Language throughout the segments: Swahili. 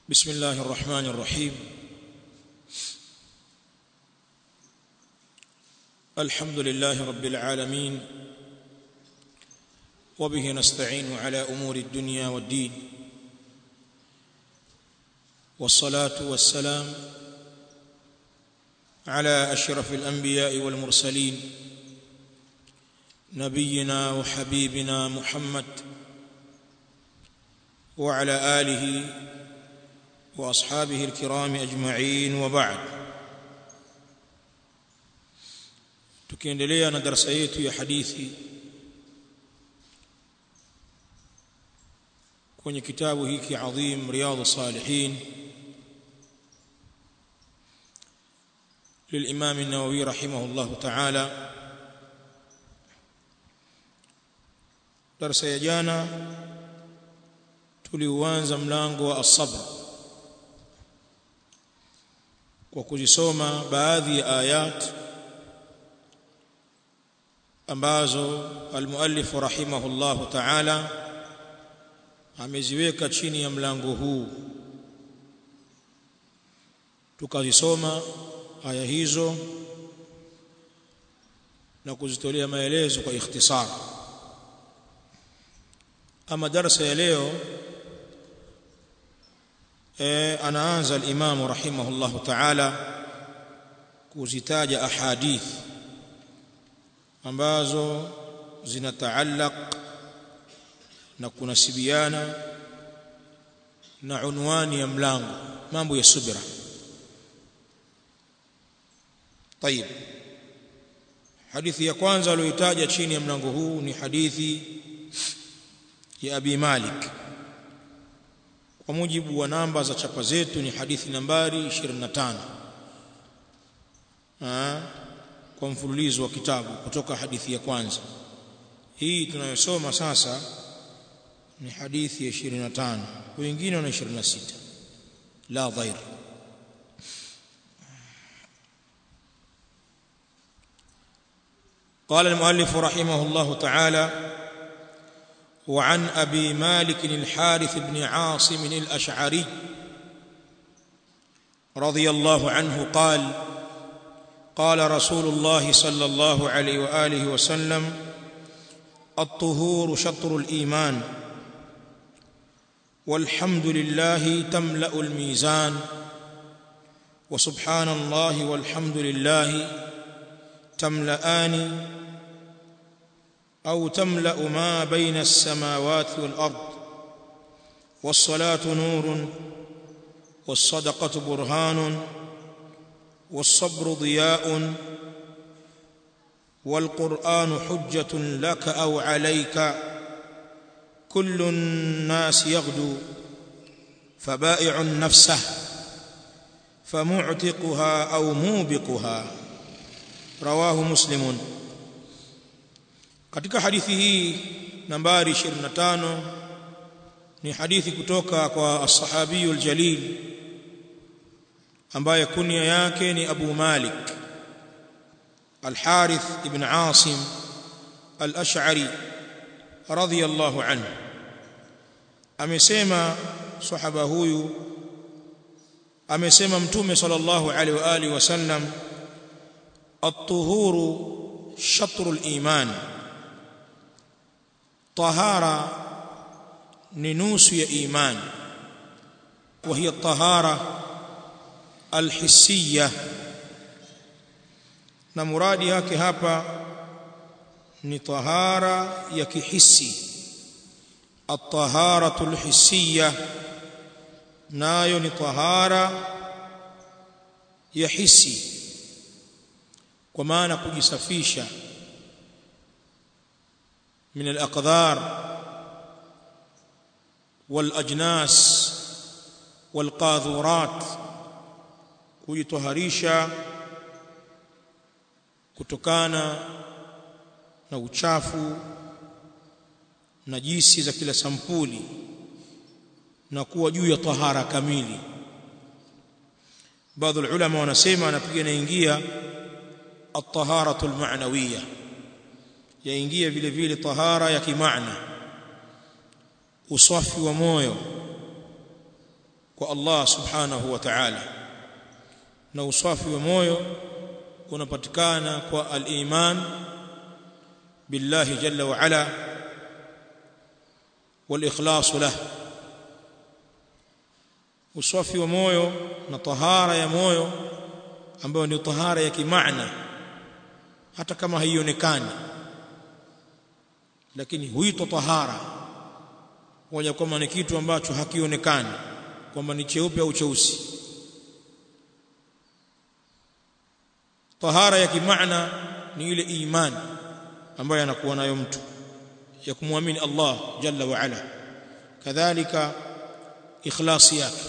بسم الله الرحمن الرحيم الحمد لله رب العالمين وبه نستعين على امور الدنيا والدين والصلاه والسلام على اشرف الانبياء والمرسلين نبينا وحبيبنا محمد وعلى اله واصحابه الكرام اجمعين وبعد tukiendelea na darasa yetu ya hadithi kwenye kitabu hiki adhim riyadhus salihin للامام النووي رحمه الله تعالى darasa ya jana tuliuanza mlango wa as-sabr kwa kuzisoma baadhi ya ayat ambazo almuallif rahimahullah ta'ala ameziweka chini ya mlango huu tukazisoma aya hizo na kuzitolea maelezo kwa ikhtisar ama darasa ya leo e, anaanza al-Imam rahimahullah ta'ala kuzitaja ahadith ambazo zinataallaq na kunasibiana na unwani ya mlango mambo ya subira طيب hadithi ya kwanza aliyoitaja chini ya mlango huu ni hadithi ya Abi Malik kwa mujibu wa namba za chapa zetu ni hadithi nambari 25 ah kwa mfululizo wa kitabu kutoka hadithi ya kwanza hii tunayosoma sasa ni hadithi ya 25 wengine wana 26 la dhair قال المؤلف رحمه الله تعالى وعن ابي مالك الحارث بن عاصم الاشعري رضي الله عنه قال قال رسول الله صلى الله عليه واله وسلم الطهور شطر الايمان والحمد لله تملا الميزان وسبحان الله والحمد لله تملأان أو تملأ ما بين السماوات والأرض والصلاة نور والصدقة برهان والصبر ضياء والقرآن حجة لك أو عليك كل الناس يغدو فبائع نفسه فمعتقها أو موبقها رواه مسلم katika hadithi hii nambari 25 ni hadithi kutoka kwa as-sahabi al-jalil ambaye kunia yake ni Abu Malik al-Harith ibn Asim al-Ash'ari radiyallahu anhu amesema sahaba huyu amesema mtume sallallahu alaihi wa alihi wasallam at-tuhuru shatrul iman طهاره ni nusu ya imani وهي الطهاره الحسيه na muradi yake hapa ni tahara ya kihisi at-taharatu al-hissiyya nayo ni tahara ya hisi kwa maana kujisafisha من الأقذار والأجناس والقاذورات kujitoharisha kutokana na uchafu na jisi za kila sampuli na kuwa juu ya tahara kamili baadhi ulama wanasema anapiga naingia at-taharatu al-ma'nawiyya yaingia vile vile tahara ya kimaana usafi wa moyo kwa Allah subhanahu wa ta'ala na usafi wa moyo unapatikana kwa al-iman billahi jalla wa ala wal-ikhlas lahu usafi wa moyo na tahara ya moyo ambayo ni tahara ya kimaana hata kama haionekani lakini huitwa tahara moja kwamba ni kitu ambacho hakionekani kwamba ni cheupe au cheusi tahara ya kimaana ni ile imani ambayo anakuwa nayo mtu ya kumwamini Allah jalla wa ala kadhalika ikhlasi yake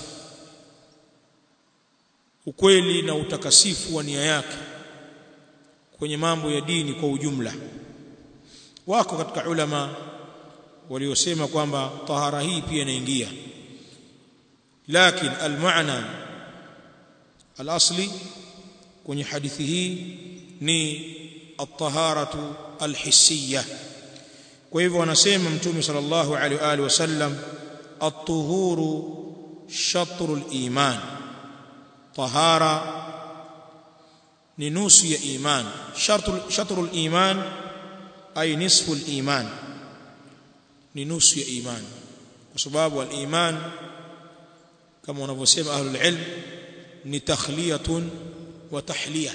ukweli na utakasifu wa nia yake kwenye mambo ya dini kwa ujumla wako katika ulama waliosema kwamba tahara hii pia inaingia lakini almaana alasli kwenye hadithi hii ni at-taharatu alhissiyya kwa hivyo wanasema mtume sallallahu alaihi wa alihi wasallam at-tuhuru shatrul iman tahara ni nusu ya iman shatrul shatrul iman ay nisful iman ni nusu ya iman kwa sababu al-iman kama wanavyosema ahlul ilm ni takhliyatun wa tahliya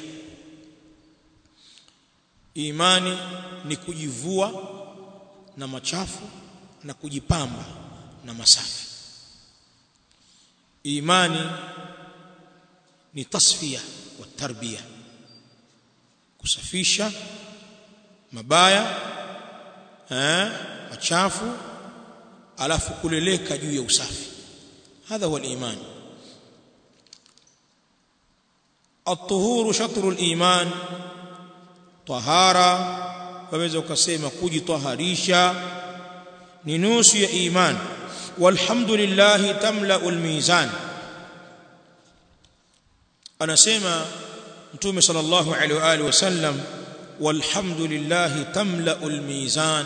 imani ni kujivua na machafu na kujipamba na masafi imani ni tasfiya wa tarbiya kusafisha mabaya eh machafu alafu kuleleka juu ya usafi hadha huwa al-iman الطهور شطر الإيمان طهارة waweza ukasema kujitaharisha ni nusu ya iman walhamdulillah tamla'ul mizan anasema mtume sallallahu alaihi wa alihi wasallam walhamdulillah tamla'ul mizan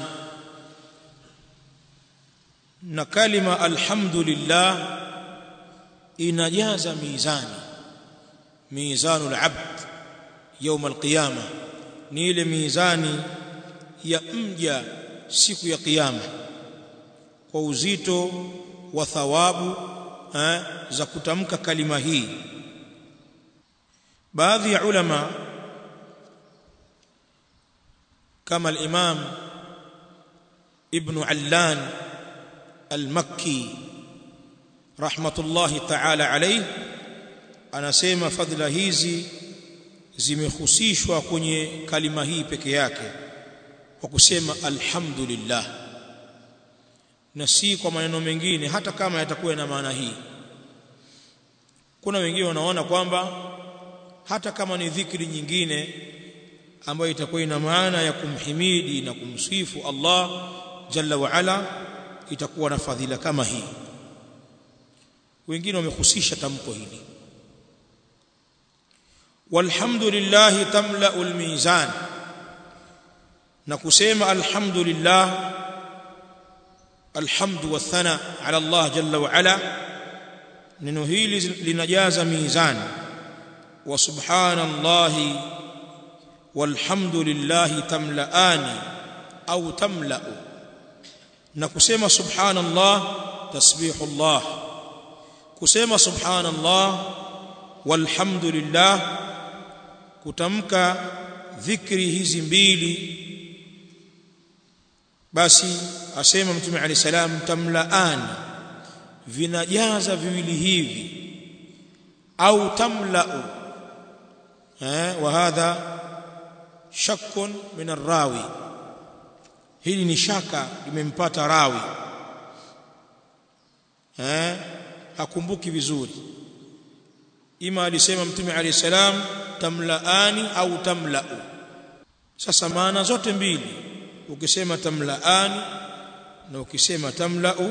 na kalima alhamdulillah inajaza mizani mizanul abd يوم القيامه ni ile mizani ya mja siku ya kiyama kwa uzito wa thawabu eh, za kutamka kalima hii baadhi ya ulama kama al-Imam Ibn Allan al-Makki rahmatullahi ta'ala alayhi anasema fadhila hizi zimehusishwa kwenye kalima hii peke yake kwa kusema alhamdulillah na si kwa maneno mengine hata kama yatakuwa na maana hii kuna wengine wanaona kwamba hata kama ni dhikri nyingine ambayo itakuwa ina maana ya kumhimidi na kumsifu Allah jalla wa ala itakuwa na fadhila kama hii wengine wamehusisha tamko hili walhamdulillah tamla'ul mizan na kusema alhamdulillah alhamdu wathana ala Allah jalla wa ala neno hili linajaza mizan wa subhanallahi walhamdulillah tamla'ani au tamla'u na kusema subhanallah tasbihullah kusema subhanallah walhamdulillah kutamka dhikri hizi mbili basi asema mtume ali salam tamlaani vinajaza viwili hivi au tamlau eh wa hadha shakkun min arrawi hili ni shaka limempata rawi eh hakumbuki vizuri ima alisema mtume ali salam tamlaani au tamlau sasa maana zote mbili ukisema tamlaani na ukisema tamlau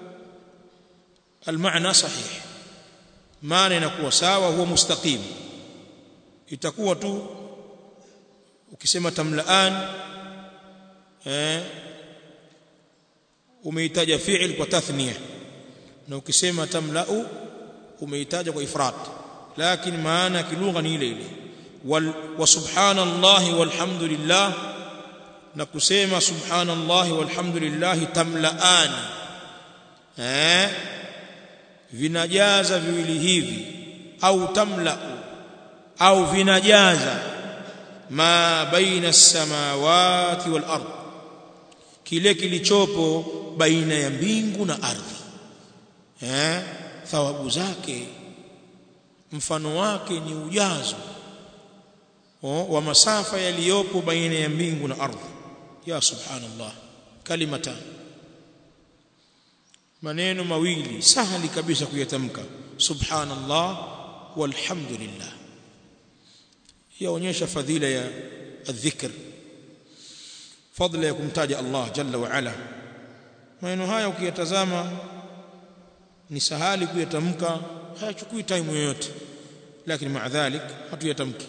المعنى صحيح maana inakuwa sawa huwa mustaqim itakuwa tu ukisema tamlaan eh umeitaja fi'il kwa tathniya na ukisema tamlau umeitaja kwa ifrat lakini maana ya kilugha ni ile ile wal wa subhanallahi walhamdulillah na kusema subhanallahi walhamdulillah tamlaani eh vinajaza viwili hivi au tamla au vinajaza ma baina as-samawati wal ard kile kilichopo baina ya mbingu na ardhi eh thawabu zake mfano wake ni ujazo oh, wa masafa yaliyopo baina ya mbingu na ardhi ya subhanallah kalimatan maneno mawili sahali kabisa kuyatamka subhanallah walhamdulillah yaonyesha fadhila ya adhikr fadhila ya kumtaja Allah jalla wa ala maneno haya ukiyatazama ni sahali kuyatamka hayachukui time yoyote lakini maadhalik hatuyatamki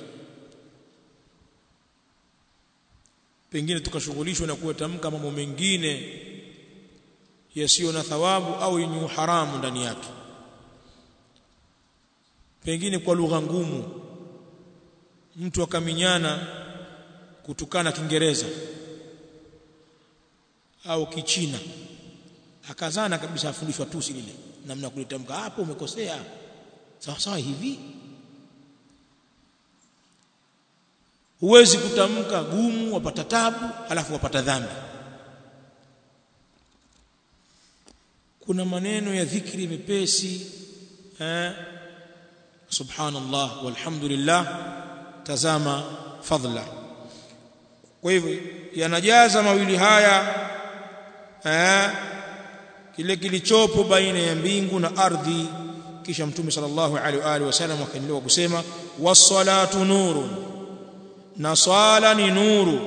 pengine tukashughulishwa na kuyatamka mambo mengine yasiyo na thawabu au yenye haramu ndani yake pengine kwa lugha ngumu mtu akaminyana kutukana kiingereza au kichina akazana kabisa afundishwa tusi lile namna kulitamka hapo umekosea sawa sawa hivi huwezi kutamka gumu wapata tabu alafu wapata dhambi kuna maneno ya dhikri mepesi eh subhanallah walhamdulillah tazama fadla kwa hivyo yanajaza mawili haya eh kile kilichopo baina ya mbingu na ardhi kisha mtume sallallahu alaihi wa alihi wasallam akaendelea kusema was-salatu nurun na swala ni nuru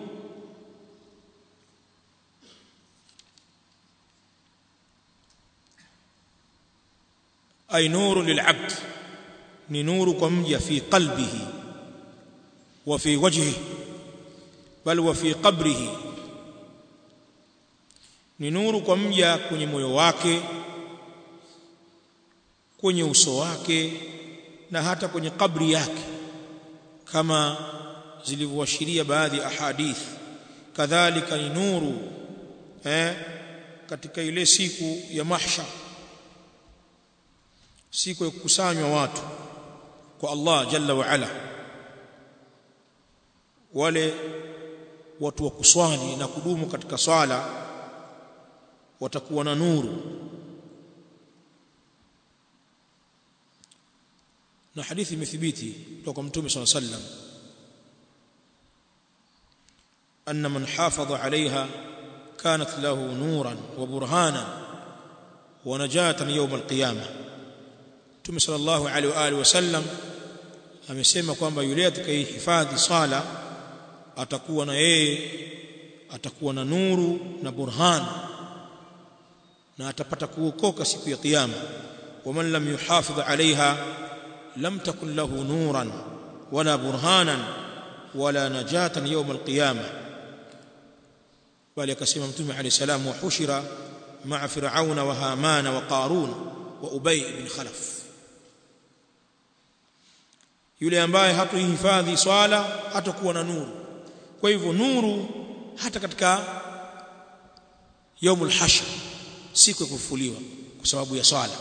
ay nuru lil'abd ni nuru kwa mja fi qalbihi wa fi wajhihi bal wa fi qabrihi ni nuru kwa mja kwenye moyo wake kwenye uso wake na hata kwenye kabri yake kama zilivyoashiria baadhi ya ahadith kadhalika ni nuru eh katika ile siku ya mahshar siku ya kukusanywa watu kwa Allah jalla wa ala wale watu wa kuswali na kudumu katika swala watakuwa na nuru na hadithi imethibiti kutoka mtume صلى الله عليه وسلم أن من حافظ عليها كانت له نورا وبرهانا ونجاة يوم القيامة Mtume sallallahu alaihi wa alihi wasallam amesema kwamba yule atakayehifadhi sala atakuwa na yeye atakuwa na nuru na burhan na atapata kuokoka siku ya kiyama waman lam yuhafidh alaiha lam takun lahu nuran wala burhanan wala najatan yawm alqiyama bali akasema mtume alayhi salam wa hushira ma'a fir'auna wa hamana wa qarun wa ubay ibn khalaf yule ambaye hatuhifadhi swala hatakuwa na nuru kwa hivyo nuru hata katika yaumul hashr siku ya kufufuliwa kwa sababu ya swala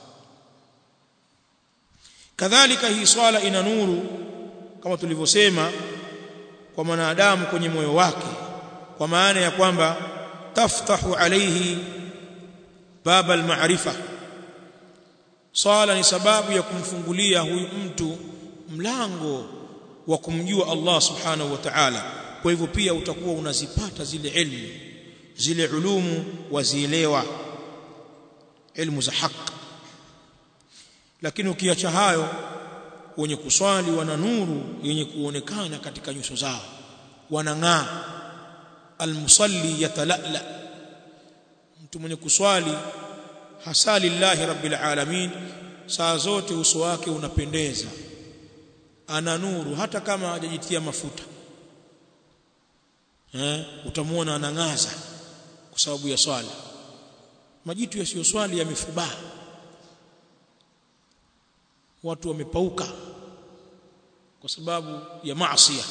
kadhalika hii swala ina nuru kama tulivyosema kwa mwanadamu kwenye moyo wake kwa maana ya kwamba taftahu alayhi baba al-ma'rifa swala ni sababu ya kumfungulia huyu mtu mlango wa kumjua Allah subhanahu wa ta'ala kwa hivyo pia utakuwa unazipata zile ilmu zile ulumu wazielewa ilmu za haki lakini ukiacha hayo wenye kuswali wana nuru yenye kuonekana katika nyuso zao wanang'aa almusalli yatalala mtu mwenye kuswali hasa lillahi rabbil alamin saa zote uso wake unapendeza ana nuru hata kama hajajitia mafuta eh utamuona anangaza kwa sababu ya swala majitu yasiyoswali yamefubaa watu wamepauka kwa sababu ya maasi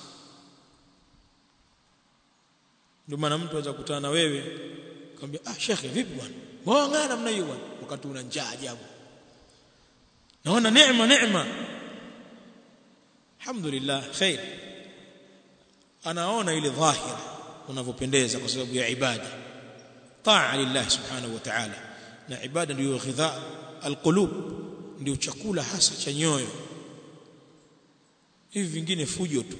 ndio maana mtu anaweza kukutana na wewe akamwambia ah shekhe vipi bwana mbona namna hiyo bwana wakati una njaa ajabu naona neema neema alhamdulillah khair anaona ile dhahira unavyopendeza kwa sababu ya ibada taa lillah subhanahu wa ta'ala na ibada ndio ghidha alqulub ndio chakula hasa cha nyoyo hivi vingine fujo tu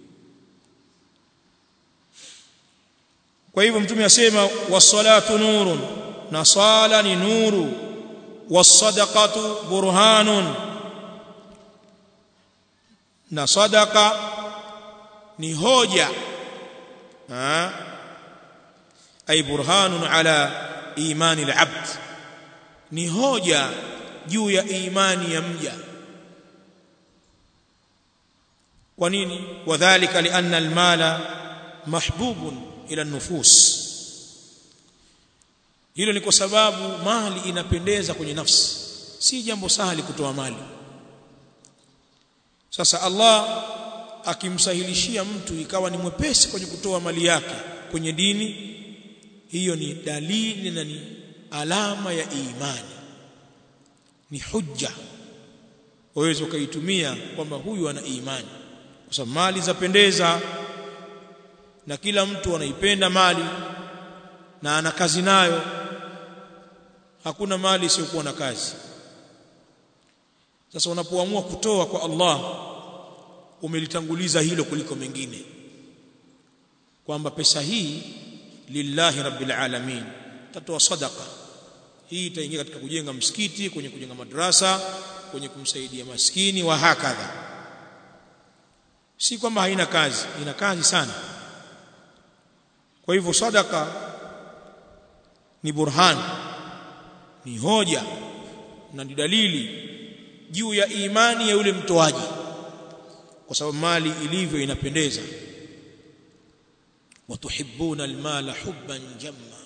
kwa hivyo mtume asema was-salatu nurun na sala ni nuru was-sadaqatu burhanun na sadaqa ni hoja ha ay burhanun ala imani al-abd ni hoja juu ya imani ya mja kwa nini wadhālika lianna almala mahbubun ila nufus hilo ni kwa sababu mali inapendeza kwenye nafsi si jambo sahali kutoa mali sasa Allah akimsahilishia mtu ikawa ni mwepesi kwenye kutoa mali yake kwenye dini hiyo ni dalili na ni alama ya imani ni hujja waweza ukaitumia kwamba huyu ana imani kwa sababu mali zapendeza na kila mtu anaipenda mali na ana kazi nayo hakuna mali isiyokuwa na kazi sasa unapoamua kutoa kwa Allah umelitanguliza hilo kuliko mengine kwamba pesa hii lillahi rabbil alamin tatoa sadaka hii itaingia katika kujenga msikiti kwenye kujenga madrasa kwenye kumsaidia maskini wa hakadha si kwamba haina kazi ina kazi sana kwa hivyo sadaka ni burhan ni hoja na ni dalili juu ya imani ya yule mtoaji kwa sababu mali ilivyo inapendeza watuhibbuna almala hubban jamma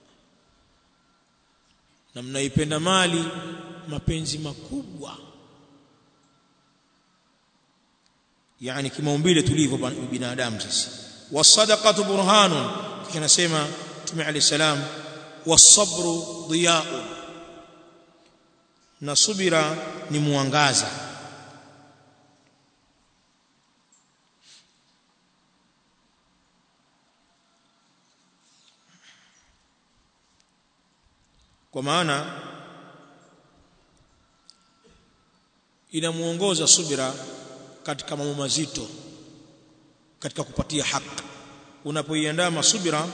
na mnaipenda mali mapenzi makubwa yani kimaumbile tulivyo binadamu sisi wasadaqatu burhanun kisha nasema Mtume عليه السلام wasabru diya'un na subira ni mwangaza kwa maana inamuongoza subira katika mambo mazito katika kupatia haki unapoiandaa masubira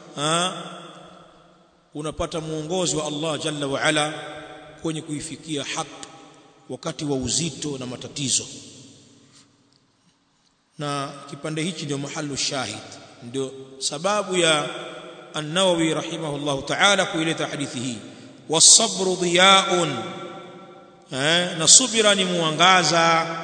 unapata muongozo wa Allah jalla wa ala kwenye kuifikia haki wakati wa uzito na matatizo na kipande hichi ndio mahalu shahid ndio sababu ya an-Nawawi rahimahullahu ta'ala kuileta hadithi hii was-sabru diya'un eh na subira ni muangaza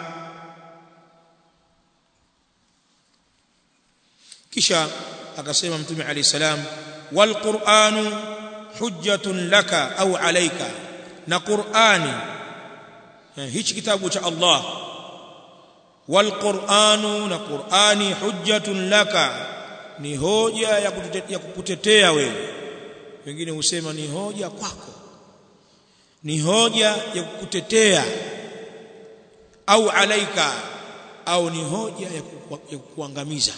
kisha akasema mtume alayhi salam wal qur'anu hujjatun laka au alayka na qur'ani hichi kitabu cha Allah wal qur'anu na qur'ani hujjatun laka ni hoja ya kukutetea wewe wengine husema ni hoja kwako ni hoja ya kukutetea au alaika au ni hoja ya kukuangamiza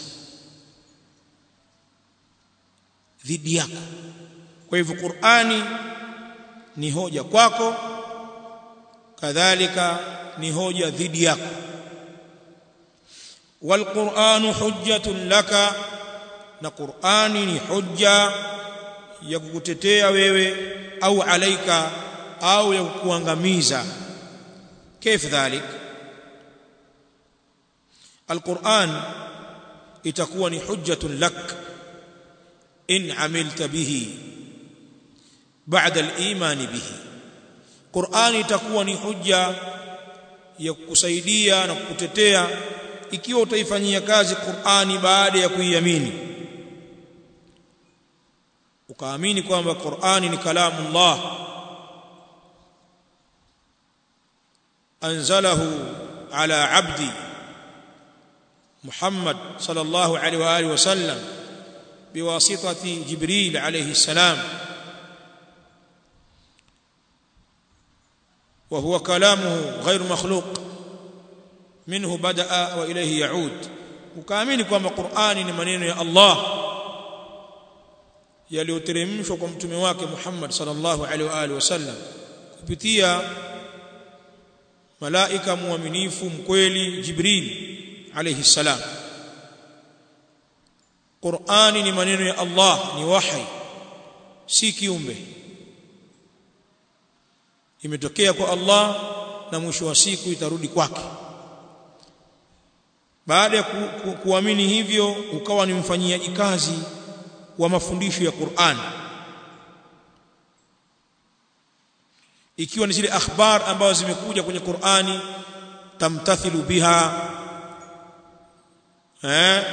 dhidi yako kwa hivyo Qur'ani ni hoja kwako kadhalika ni hoja dhidi yako والقرآن حجة لك na Qur'ani ni hujja ya kukutetea wewe au alaika au ya kukuangamiza كيف ذلك القرآن itakuwa ni hujjatun lak in amilta bihi ba'da al-iman bihi Qur'ani itakuwa ni hujja ya kukusaidia na kukutetea ikiwa utaifanyia kazi Qur'ani baada ya kuiamini ukaamini kwamba Qur'ani ni kalamu Allah anzalahu ala abdi Muhammad sallallahu alaihi wa alihi wasallam biwasitati Jibril alayhi salam وهو كلامه غير مخلوق منه بدا واليه يعود ukaamini kwamba Qur'ani ni maneno ya Allah yaliyoteremshwa kwa mtume wake Muhammad sallallahu alaihi wa alihi wasallam kupitia malaika muaminifu mkweli Jibril alayhi salam Qur'ani ni maneno ya Allah ni wahi si kiumbe imetokea kwa Allah na mwisho wa siku itarudi kwake baada ya ku, ku, kuamini hivyo ukawa ni mfanyiaji kazi wa mafundisho ya Qur'an ikiwa ni zile akhbar ambazo zimekuja kwenye Qur'ani tamtathilu biha eh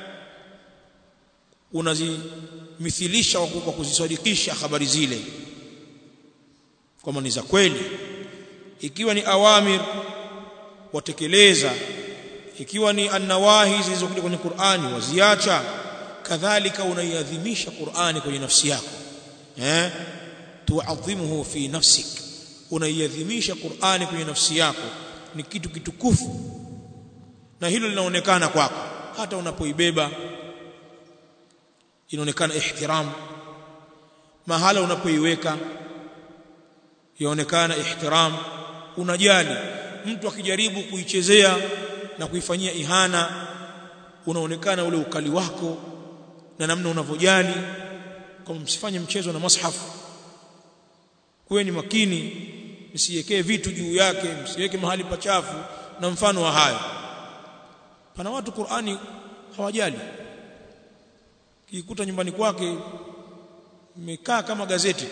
unazimithilisha kwa kuzisadikisha habari zile kama ni za kweli ikiwa ni awamir watekeleza ikiwa ni annawahi zilizokuja kwenye Qur'ani waziacha kadhalika unaiadhimisha Qur'ani kwenye nafsi yako eh tuadhimuhu fi nafsik unaiadhimisha Qur'ani kwenye nafsi yako ni kitu kitukufu na hilo linaonekana kwako hata unapoibeba inaonekana ihtiram mahala unapoiweka yaonekana ihtiram unajali mtu akijaribu kuichezea na kuifanyia ihana unaonekana ule ukali wako na namna unavyojali kama msifanye mchezo na mashafu kuweni makini msiwekee vitu juu yake msiweke mahali pachafu na mfano wa hayo pana watu Qur'ani hawajali kikuta nyumbani kwake imekaa kama gazeti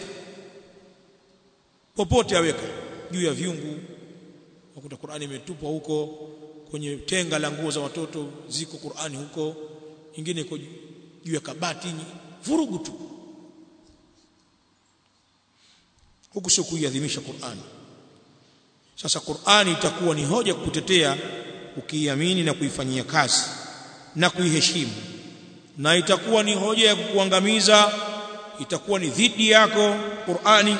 popote aweka juu ya vyungu wakuta Qur'ani imetupwa huko kwenye tenga la nguo za watoto ziko Qur'ani huko nyingine iko juu ya kabati vurugu tu huku sio kuiadhimisha Qur'ani sasa Qur'ani itakuwa ni hoja kukutetea ukiiamini na kuifanyia kazi na kuiheshimu na itakuwa ni hoja ya kukuangamiza itakuwa ni dhidi yako Qur'ani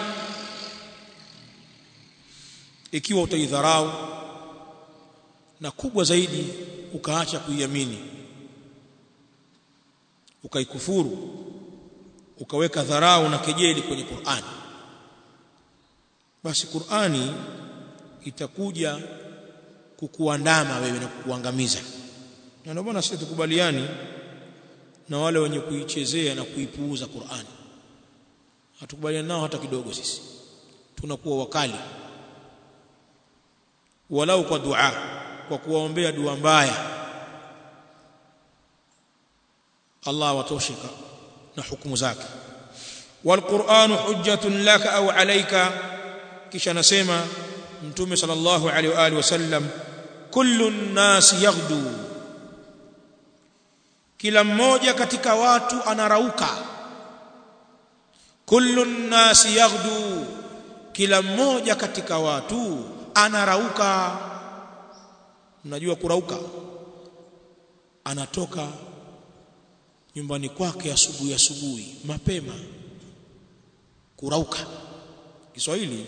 ikiwa utaidharau na kubwa zaidi ukaacha kuiamini ukaikufuru ukaweka dharau na kejeli kwenye Qur'ani basi Qur'ani itakuja kukuandama wewe na kukuangamiza na ndio maana sisi tukubaliani na wale wenye kuichezea na kuipuuza Qur'ani hatukubaliani nao hata kidogo sisi tunakuwa wakali walau kwa dua kwa kuwaombea dua mbaya Allah watoshika na hukumu zake والقرآن حجة لك أو عليك kisha nasema mtume sallallahu alaihi wa alihi wasallam kullu nnas yaghdu kila mmoja katika watu anarauka kullu nnas yaghdu kila mmoja katika watu anarauka mnajua kurauka anatoka nyumbani kwake asubuhi asubuhi mapema kurauka Kiswahili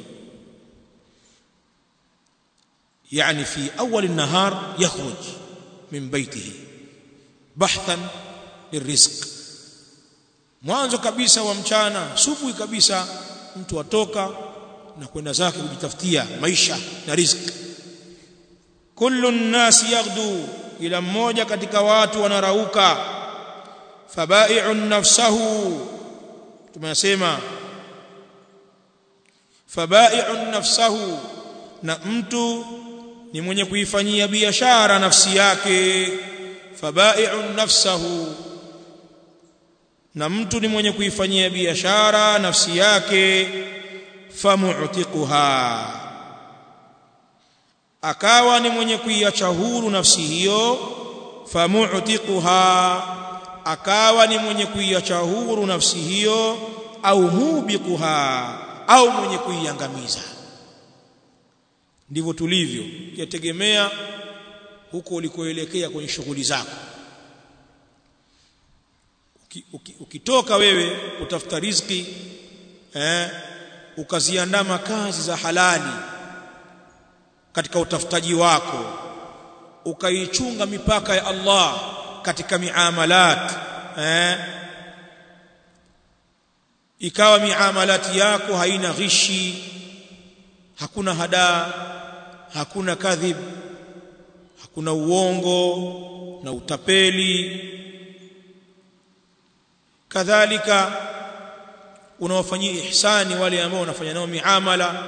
يعني في أول النهار يخرج من بيته بحثا للرزق mwanzo kabisa wa mchana subuhi kabisa mtu atoka na kwenda zake kujitafutia maisha na riziki kullu nnas yaghdu ila mmoja katika watu wanarauka fabai'un nafsahu tumesema fabai'un nafsahu na mtu ni mwenye kuifanyia biashara nafsi yake fabai'un nafsahu na mtu ni mwenye kuifanyia biashara nafsi yake famu'tiquha akawa ni mwenye kuiacha huru nafsi hiyo famu'tiquha akawa ni mwenye kuiacha huru nafsi hiyo au mubiquha au mwenye kuiangamiza ndivyo tulivyo yategemea huko ulikoelekea kwenye shughuli zako ukitoka wewe utafuta riziki eh ukaziandama kazi za halali katika utafutaji wako ukaichunga mipaka ya Allah katika miamalat eh ikawa miamalati yako haina ghishi hakuna hadaa hakuna kadhib hakuna uongo na utapeli kadhalika unawafanyia ihsani wale ambao unafanya nao miamala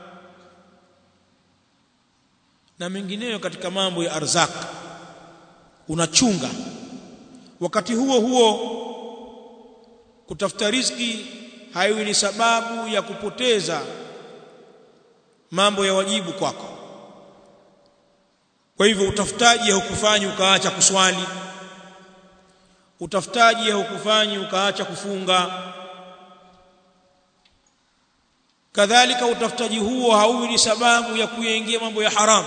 na mengineyo katika mambo ya arzak unachunga wakati huo huo kutafuta riziki haiwi ni sababu ya kupoteza mambo ya wajibu kwako kwa hivyo utafutaji haukufanyi ukaacha kuswali utafutaji haukufanyi ukaacha kufunga kadhalika utafutaji huo hauwi ni sababu ya kuingia mambo ya haramu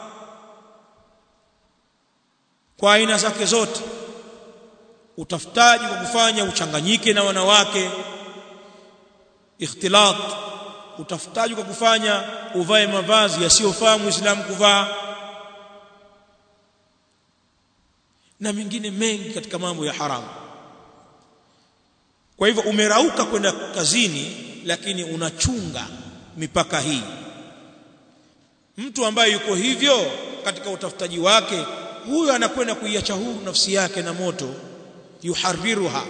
kwa aina zake zote utafutaji kwa kufanya uchanganyike na wanawake ikhtilat utafutaji kwa kufanya uvae mavazi yasiyofaa muislamu kuvaa na mengine mengi katika mambo ya haramu kwa hivyo umerauka kwenda kazini lakini unachunga mipaka hii mtu ambaye yuko hivyo katika utafutaji wake huyo anakwenda kuiacha huru nafsi yake na moto yuharriruha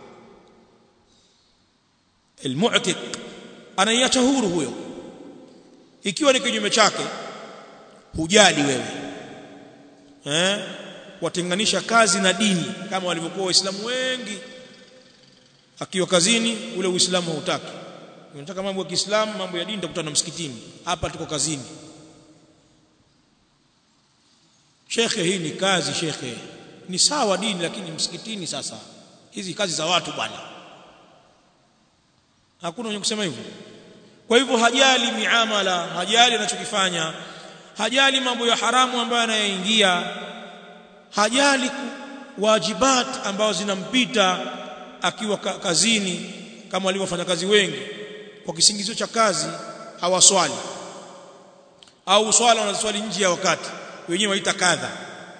almu'tiq anaiacha huru huyo ikiwa ni kinyume chake hujali wewe eh watenganisha kazi na dini kama walivyokuwa waislamu wengi akiwa kazini ule uislamu hautaki unataka mambo ya Kiislamu mambo ya dini utakutana msikitini hapa tuko kazini shekhe hii ni kazi shekhe ni sawa dini lakini msikitini sasa hizi kazi za watu bwana hakuna mwenye kusema hivyo kwa hivyo hajali miamala hajali anachokifanya hajali mambo ya haramu ambayo anayaingia hajali wajibat ambazo zinampita akiwa kazini kama walivyofanya kazi wengi kwa kisingizio cha kazi hawaswali au swala wanaswali nje ya wakati wenyewe waita kadha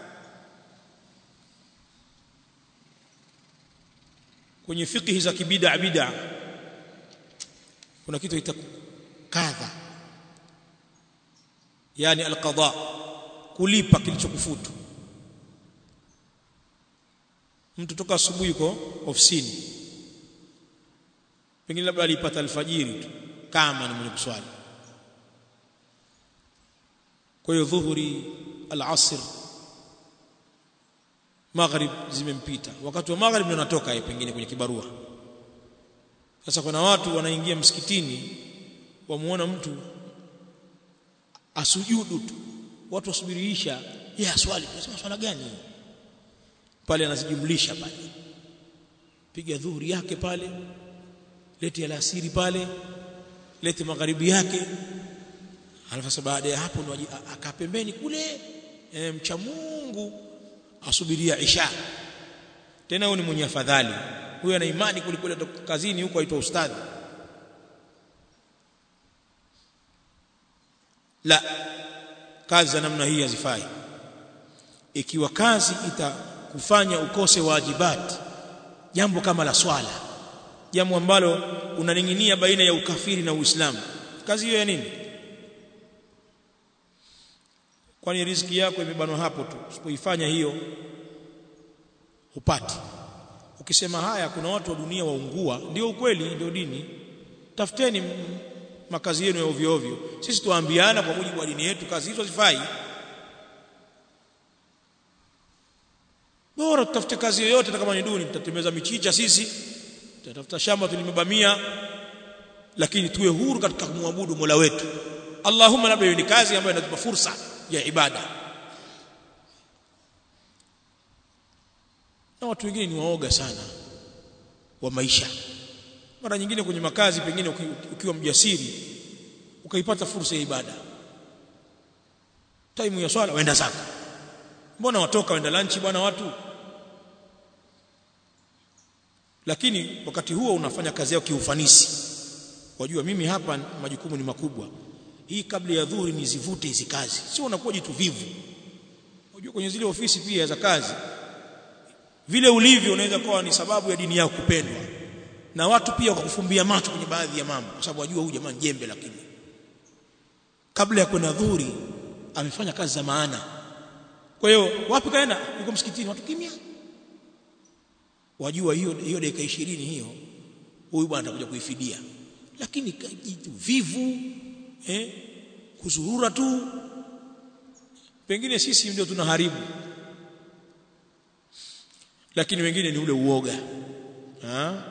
kwenye fiqh za kibida bid'a kuna kitu ita kadha yani alqada kulipa kilichokufutu mtu toka asubuhi yuko ofisini pengine labda alipata alfajiri tu kama ni mwenye kuswali kwa hiyo dhuhuri alasr maghrib zimempita wakati wa maghrib ndio natoka yeye pengine kwenye kibarua sasa kuna watu wanaingia msikitini wamuona mtu asujudu tu watu wasubirisha yeye aswali tunasema swala gani pale anazijumlisha pale piga dhuhuri yake pale lete alasiri pale lete magharibi yake alafu baada ya hapo ndo akapembeni kule e, mcha Mungu asubiria isha tena huyo ni mwenye afadhali huyo ana imani kulikule kazini huko aitwa ustadhi la kazi za namna hii hazifai ikiwa kazi itakufanya ukose wajibat jambo kama la swala jambo ambalo unaning'inia baina ya ukafiri na uislamu kazi hiyo ya nini kwani riziki yako imebanwa hapo tu usipoifanya hiyo upati ukisema haya kuna watu wa dunia waungua ndio ukweli ndio dini tafuteni makazi yenu ya ovyo ovyo sisi tuambiana kwa mujibu wa dini yetu kazi hizo zifai bora tutafute kazi yoyote hata kama ni duni tutatembeza michicha sisi tutatafuta shamba tulimebamia lakini tuwe huru katika kumwabudu Mola wetu Allahumma labda ni kazi ambayo inatupa fursa ya ibada na watu wengine ni waoga sana wa maisha mara nyingine kwenye makazi pengine ukiwa mjasiri ukaipata fursa ya ibada time ya swala waenda zako mbona watoka waenda lunch bwana watu lakini wakati huo unafanya kazi yako kiufanisi wajua mimi hapa majukumu ni makubwa hii kabla ya dhuhuri nizivute hizi kazi sio unakuwa jitu vivu unajua kwenye zile ofisi pia za kazi vile ulivyo unaweza kuwa ni sababu ya dini yako kupendwa na watu pia wakakufumbia macho kwenye baadhi ya mambo kwa sababu wajua huyu jamaa jembe lakini kabla ya kwenda dhuhuri amefanya kazi za maana kwa hiyo wapi kaenda yuko msikitini watu kimya wajua hiyo hiyo dakika 20 hiyo huyu bwana atakuja kuifidia lakini jitu vivu eh kuzurura tu pengine sisi ndio tunaharibu lakini wengine ni ule uoga ha?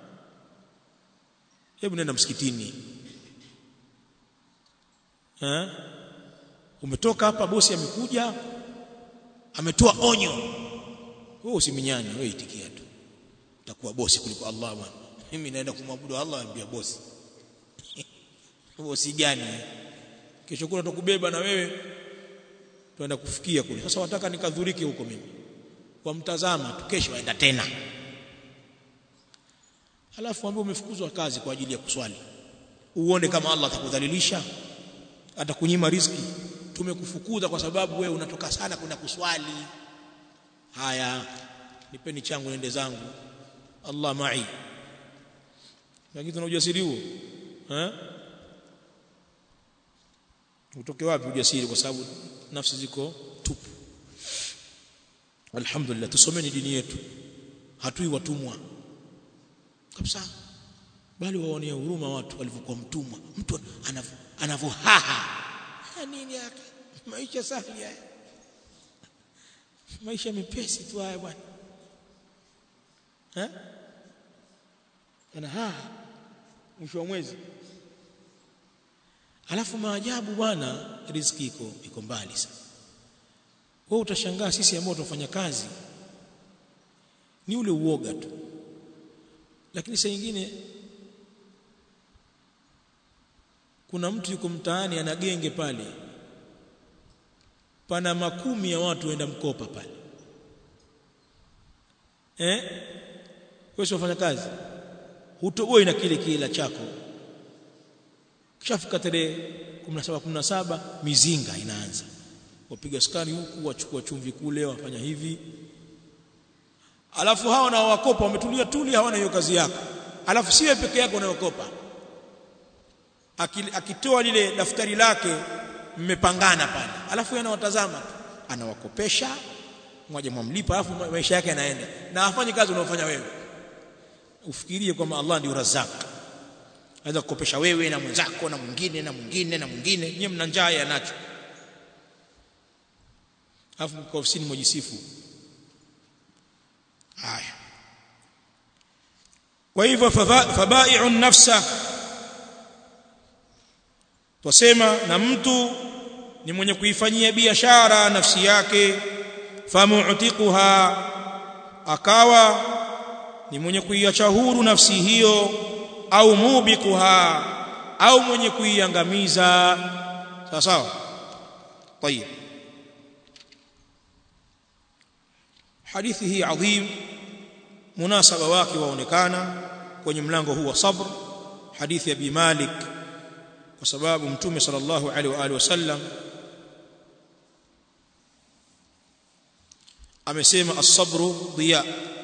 hebu nenda msikitini ha? umetoka hapa bosi amekuja ametoa onyo wewe usiminyane wewe itikia tu utakuwa bosi kuliko Allah bwana mimi naenda kumwabudu Allah ambia bosi bosi gani kesho kuna tukubeba na wewe tuenda kufikia kule sasa wataka nikadhurike huko mimi wamtazama tu kesho waenda tena alafu ambao umefukuzwa kazi kwa ajili ya kuswali uone kama Allah atakudhalilisha atakunyima riziki tumekufukuza kwa sababu wewe unatoka sana kwenda kuswali haya nipeni changu nende zangu Allah mai lakini tuna ujasiri huo eh utoke wapi ujasiri kwa sababu nafsi ziko tupu alhamdulillah tusomeni dini yetu hatui watumwa kabisa bali waonea huruma watu walivyokuwa mtumwa mtu anavohaha nini yake maisha safi haya maisha mepesi tu haya bwana eh ana haha mwisho wa mwezi alafu maajabu bwana riziki iko iko mbali sana wewe utashangaa sisi ambao tunafanya kazi ni ule uoga tu lakini saa nyingine kuna mtu yuko mtaani ana genge pale pana makumi ya watu waenda mkopa pale eh wewe unafanya kazi hutoboi na kile kila chako kishafika tarehe 17 17 mizinga inaanza wapiga skari huku wachukua chumvi kule wafanya hivi alafu hao na wakopa wametulia tuli hawana hiyo kazi yako alafu siwe peke yako unayokopa akitoa lile daftari lake mmepangana pale alafu anawatazama anawakopesha mmoja mwamlipa alafu maisha yake yanaenda na afanye kazi unayofanya wewe ufikirie kwamba Allah ndio Razzaq anaweza kukopesha wewe na mwenzako na mwingine na mwingine na mwingine nyinyi mna njaa yanacho alafu kwa ofisini mwajisifu haya kwa hivyo fabai'u nafsa twasema na mtu ni mwenye kuifanyia biashara nafsi yake famu'tiquha akawa ni mwenye kuiacha huru nafsi hiyo au mubikuha au mwenye kuiangamiza sawa sawa طيب hadithi hii adhim munasaba wake waonekana kwenye mlango huu wa sabr hadithi ya bi malik kwa sababu mtume sallallahu alaihi wa alihi wasallam amesema as-sabru diya